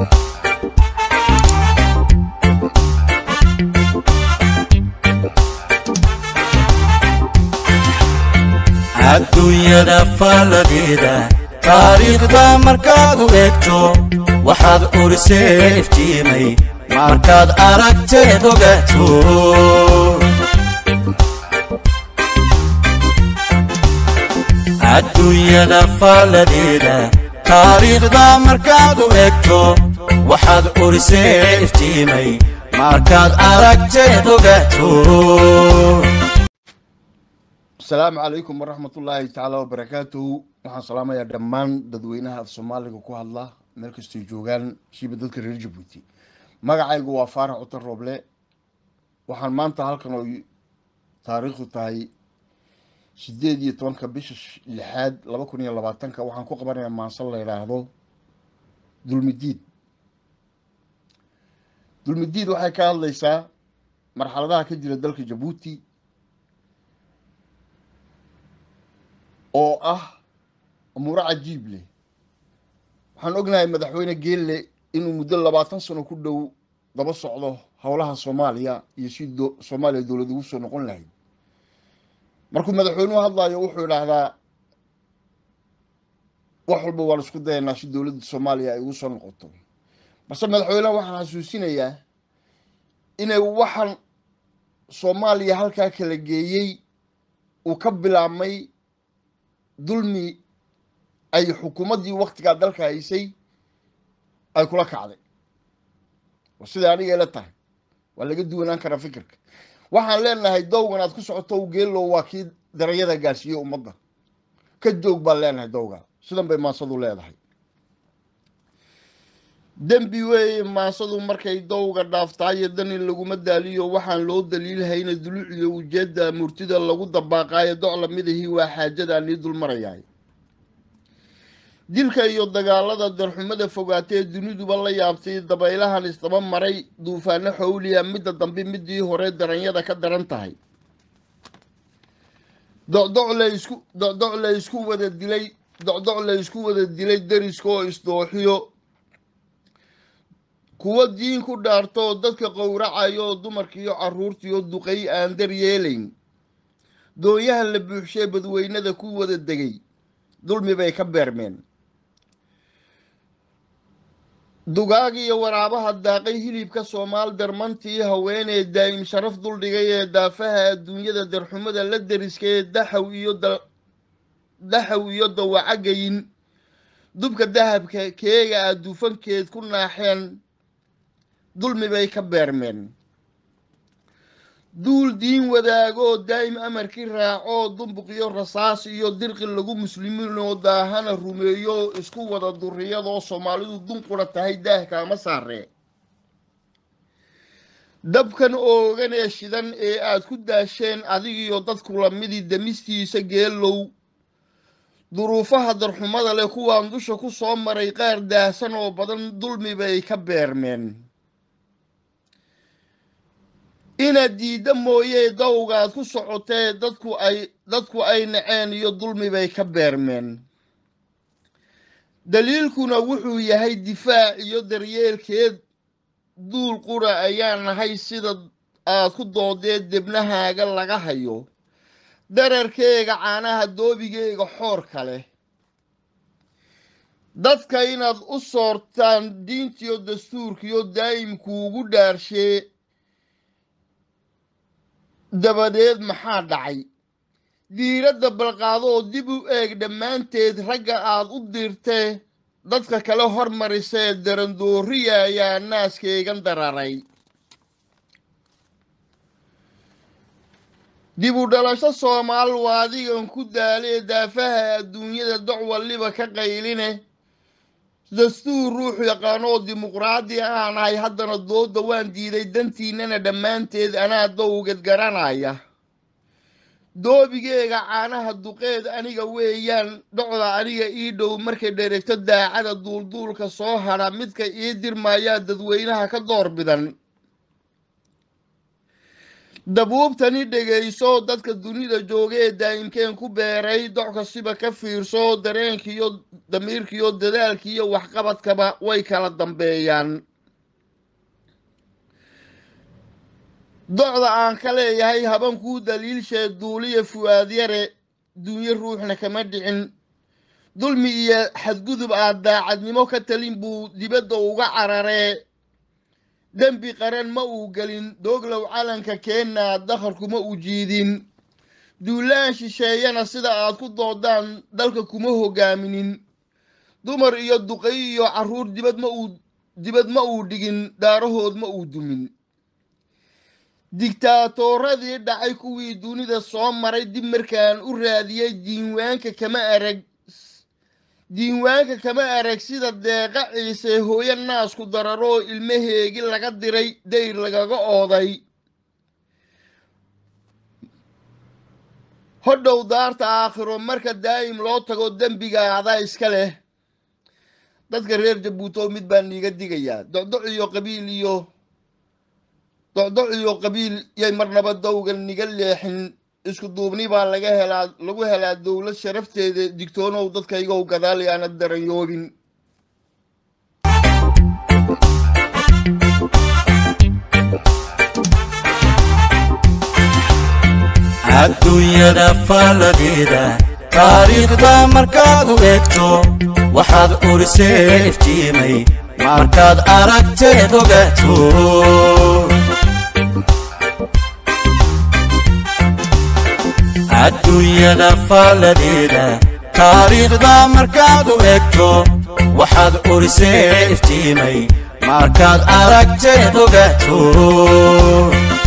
adduunyada faaladeeda taariikhda markaad u eegto waxaad urisee iftiimay markaad aragteed ogaato adduunyada faaladeeda taariikhda markaad u eegto waxaad urisee iftiimay markaad aragteed ogaato asalaamu calaykum waraxmat ullaahi tacaala wabarakaatuhu waxaan salaamayaa dhammaan dadweynaha af soomaaliga ku hadla meel kastay joogaan shiiba dadka reer jabuuti magacaygu waa faarax cutar rooble waxaan maanta halkan oo taariikhdu tahay sideed iyo tobanka bisha lixaad laba kun iyo labaatanka waxaan ku qabanayaa maansan la yidhaahdo dulmidiid dulmidiid waxay ka hadlaysaa marxaladaha ka jira dalka jabuuti oo ah umuuro cajiib leh waxaan ognahay madaxweyne geelle inuu muddo labaatan sano ku dhow daba socdo howlaha soomaaliya iyo si soomaaliya dowlad ugu soo noqon lahayd markuu madaxweynuhu hadlayo wuxuu idhaahdaa wax walba waan isku dayanaa si dowladda soomaaliya ay ugu soo noqoto balse madaxweyneha waxaan xasuusinayaa inay waxaan soomaaliya halkaa kala geeyey uu ka bilaabmay dulmi ay xukuumaddii waktigaa dalka haysay ay kula kacday waa siday aniga ila tahay waa laga duwanaan karaa fikirka waxaan leenahay dowgan aad ku socoto geellow waa kii daranyada gaarsiiyey ummadda ka joog baan leenahay dowga sidan bay maansadu leedahay dembi weeye maansadu markay dowga dhaaftaayo dani laguma daaliyo waxaan loo daliilhayna duluuciyo ujeedda murtida lagu dabaaqaayo docla midahii waa xaajadaan ii dulmarayaay dilka iyo dagaalada darxumada fogaatee duniduba la yaabtay dabaylahan isdaba maray duufaano xowliya midda dambe midii hore daranyada ka daran tahay docdoc la isku wada dilay docdoc la isku wada dilay dariska oo isdooxiyo kuwo diin ku dhaarto dadka qowracayo oo dumarkiiyo carruurtiiyo duqay aan dar yeelayn doonyaha la buuxshee badweynada ku wada degay dulmi bay ka beermeen dugaag iyo waraabaha daaqay hilibka soomaal darmantii haweenee daa'im sharaf duldhigay ee daafaha adduunyada darxumada la deriskee daxaw iyo daxaw iyo dawacagayin dubka dahabka keega a dufankeed ku naaxeen dulmi bay ka beermeen duul diin wadaagoo daa'im amarkii raacoo dumbuqiyo rasaas iyo dirqi lagu muslimiinoo daahana rumeeyo isku wada duriyadoo soomaalidu dunqura tahay daahkaama saaree dabkan oogan ee shidan ee aad ku daasheen adigiyo dadku lamidii damistiisa geelow duruufaha darxumada leh kuwaan dusha ku soo maray qaar daahsan oo badan dulmi bay ka beermeen inaad diidda mooyee dowgaad ku socotee dadku ay dadku ay naceen iyo dulmi bay ka beermeen daliilkuna wuxuu yahay difaac iyo daryeelkeed duul qura ayaa nahay sida aad ku doodeed debnahaaga laga hayo dararkeega caanaha doobigeyga xoorka leh dadka inaad u soortaan diintiyo dastuurkiyo daa'imkuugu dhaarshee dabadeed maxaa dhacay diiradda balqaadoo dib u eeg dhammaanteed ragga aad u dirtee dadka kale hormarisee darandooriya ayaa naaskeygan dararay dib u dhalasho soomaal waa adigan ku daalee daafaha adduunyada doc walliba ka qayline dastuur ruux yaqaanoo dimuqraadi aan ahay haddana dooda waan diiday dantiinana dhammaanteed anaa dowgad garanaya doobigeega caanaha duqeed aniga weeyaan dhocda aniga ii dhow markay dheregto daacada duulduulka soo hadha midka ii dirmayaa dadweynaha ka door bidan dabuubtani dhegayso dadka dunida jooga ee daa'imkeen ku beeray doc kastiba ka fiirso dareenkiiyo damiirkiiyo dadaalkiiyo waxqabadkaba way kala dambeeyaan docda aan ka leeyahay habankuu daliilshee duuliya fu'aadyare dunyo ruuxna kama dhicin dulmi iyo xadgudub aad daacadnimo ka talin buu dibadda uga cararee dembi qaran ma uu gelin dooglow calanka keenna dakharku ma uu jiidin duulaan shisheeyana sida aad ku doodaan dalka kuma hogaaminin dumar iyo duqay iyo carruur dibad ma uu dibad ma uu dhigin daarahood ma uu dumin digtaatooradii dhacay kuwii dunida soo maray dib markaan u raadiyey diiwaanka kama arag diiwaanka kama arag sida deeqa ciise hooyo naasku dararoo ilmaheegi laga diray dayr lagaga ooday hodhow daarta aakhiro marka daa'im loo tago dembiga adaa iska leh dadka reer jabuuto mid baan niiga digayaa docdoc iyo qabiil iyo docdoc iyo qabiil yay marnaba dowga niga leexin isku duubni baa laga helaa lagu helaa dowlad sharafteeda digtoonow dadkaygow gadaal yaana daranyoobin adduunyada falladeeda taariikhda markaad u eegto waxaad urisee iftiimay markaad aragteed ogaato adduunyada falladeeda taariikhda markaad u eegto waxaad urisee iftiimay markaad aragteed ogaato